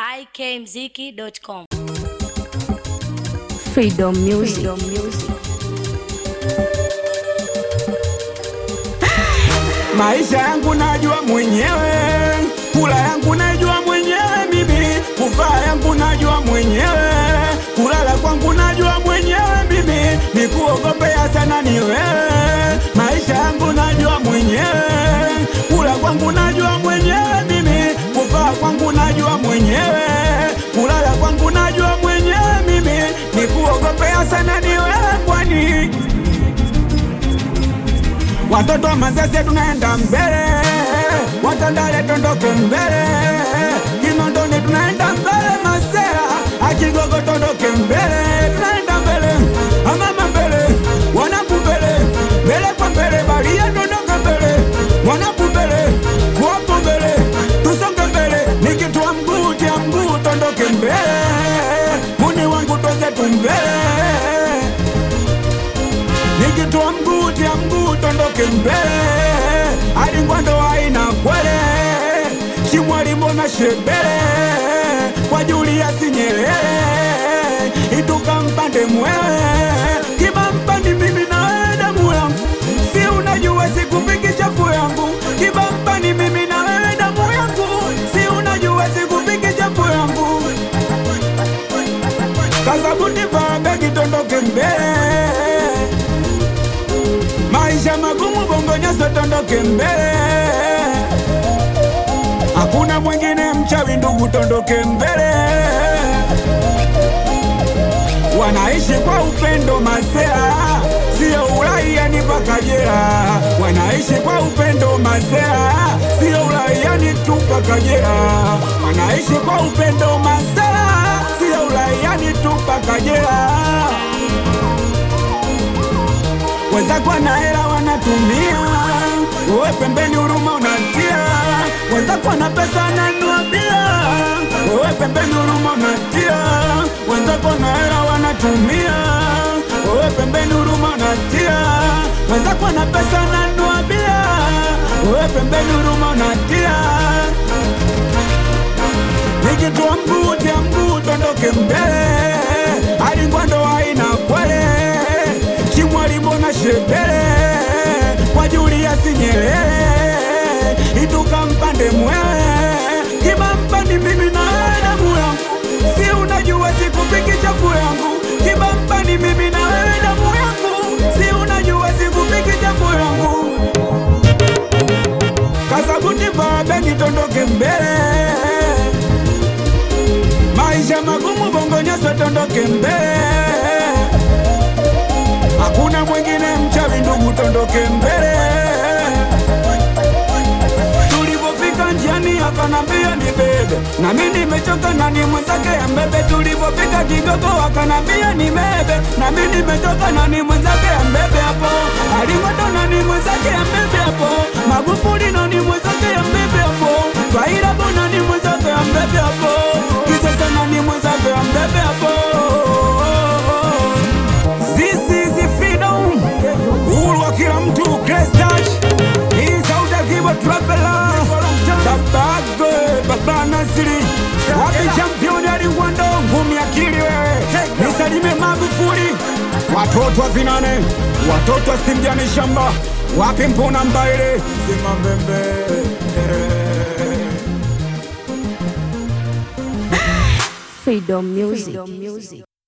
ikmziki.com. Freedom Music. Freedom Music. Maisha yangu najua mwenyewe, kula yangu najua mwenyewe mimi, kuvaa yangu najua mwenyewe, kulala kwangu najua mwenyewe mimi, nikuogopea sana ni wewe. Maisha yangu najua mwenyewe, kula kwangu najua mwenyewe mimi, kuvaa kwangu najua mwenyewe, kulala kwangu najua mwenyewe mimi, nikuogopea sana ni wewe kwani Watoto wa Manzese tunaenda mbele, Watandale tondoke mbele, Kinondoni tunaenda mbele, Masera Akigogo tondoke mbele, tunaenda mbele, Amama mbele, Wanaku mbele, mbele kwa mbele, Baria tondoke mbele, Wanaku mbele, Kuwapo mbele, tusonge mbele, nikitua mguu tia mguu tondoke mbele, Muni wangu twenzetu mbele nikitoa mguu tia mguu tondoke mbele hadi ngwando haina kwele chimwalimu na shebele kwa Julius Nyerere ituka mpande mwewe kiba mpandi mimi na wewe damu yangu si unajua sikupiki chafu yangu kiba mpandi mimi na wewe damu yangu si unajua sikupiki chafu yangu kazabuti vaa begi tondoke mbele maisha magumu bongo nyaso tondoke mbele hakuna mwingine mchawi ndugu tondoke mbele wanaishi kwa upendo masea sio uraiani mpaka jela wanaishi kwa upendo masea sio uraiani tu mpaka jela wanaishi kwa upendo masea sio uraiani tu mpaka jela wenzako na hela wanatumia, wewe pembeni huruma unatia. Wenzako na pesa nanua bia, wewe pembeni huruma unatia. Wenzako na hela wanatumia, wewe pembeni huruma unatia. Wenzako na pesa nanua bia, wewe pembeni huruma unatia. Nikitoa mguu tia mguu tondoke mbele, hadi ngwando haina kwele Chimwalimu na shebele kwa Julius Nyerere ituka mpande mwewe kiba mpandi mimi na wewe damu yangu si unajua sikupiki chafu yangu kiba mpandi mimi na wewe damu yangu si unajua sikupiki chafu yangu kasabuti vaa begi tondoke mbele maisha magumu bongo nyaso tondoke mbele hakuna mwingine mchawi ndugu, tondoke mbele. Tulipofika njiani akanambia ni bebe, na mimi nimechoka na ni mwenzake ya mbebe. Tulipofika Kigogo akanambia ni bebe, na mimi nimechoka na ni mwenzake ya mbebe hapo. Alimoto na ni mwenzake ya mbebe hapo. Magufuli na ni mwenzake ya mbebe hapo. Faira bona ni mwenzake ya mbebe hapo. Kisasa na ni mwenzake ya mbebe hapo. This is the freedom. Uhuru wa kila mtu Grace Touch. Hii sauti ya Kibo Traveler. Tabagwe Baba Nasiri. Wapi champion alingwando ngumi akili wewe. Nisalime Magufuli. Watoto wa vinane, watoto wa simjani shamba. Wapi mpona mbaile? Sima mbembe. Freedom Music. Freedom Music.